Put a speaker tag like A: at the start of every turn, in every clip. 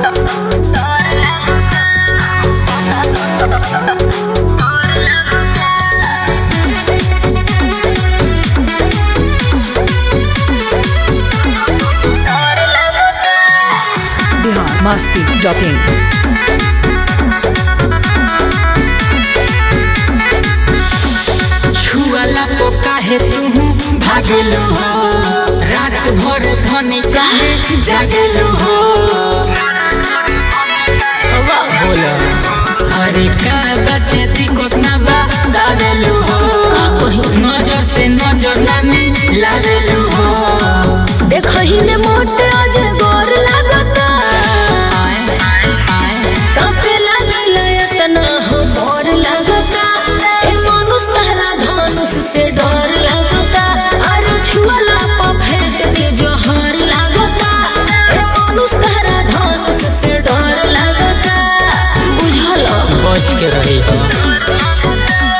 A: Bihar Masti dot in
B: छुआला तो काहे तू भागलू हो रात भर धनी काहे जागलू हो बोलो अरे का बाटे दिक्कत ना बा दागलू हो नजर से नजर ना मिलावेलू हो
C: देखही में मोटे अजगर लागता
B: आए आए
C: कापे लागल एतना हो डर लागता ए मानुष तहरा धनुष से डर लागता अरे छुअला पा फेंक के जहर लागता ए मानुष तहरा धनुष से डर लागता बुझल
B: बच के रही हो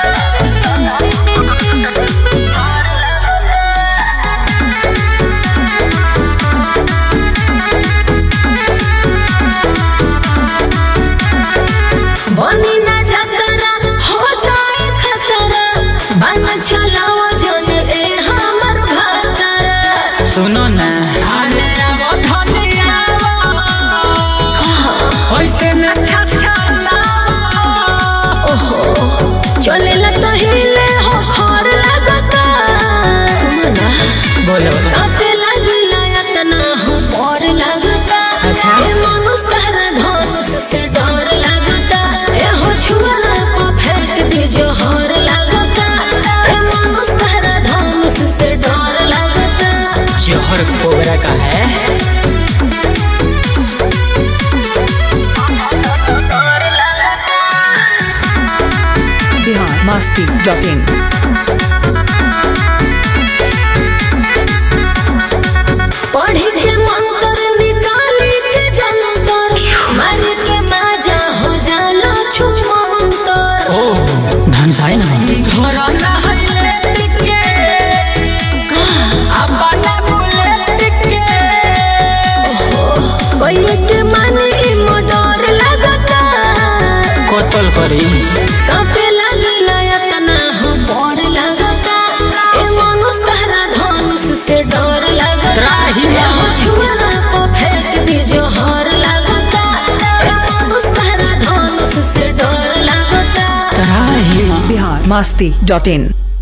C: बनी ना जतरा हो जाए खतरा बन चलाओ जन ए हमर भातरा
B: सुनो ना अरे आवो धनिया होइसे ना छछला
C: चलेला तो हिले हो खर लागता सुमना
B: बोलो
C: कापे लागिला एतना हो पर लागता
B: अच्छा।
C: ए मानुष तहरा धनुष से डर लागता ए हो छुअला पा फेंक दे जोहर लागता ए मानुष तहरा धनुष से डर लागता
B: जहर कोबरा का है
A: बिहार मस्ती डॉट इन
C: पढ़ी के मंत्र निकाली के जंतर मार के माजा हो जाला छुमंतर
B: ओ धनसाई ना घर ना हइले टिके अपना बोले टिके
C: कोई के मन ई मोडर लगता
B: कोतल करी
C: कापे लागला एतना हो डर लगता ए मानुष तहरा धनुष से डर लगता
B: त्राही
C: ए हो छुरा पे फेंक दी जोहर लगता ए मानुष तहरा धनुष से डर लगता
B: त्राही
A: बिहार मस्ती डॉट इन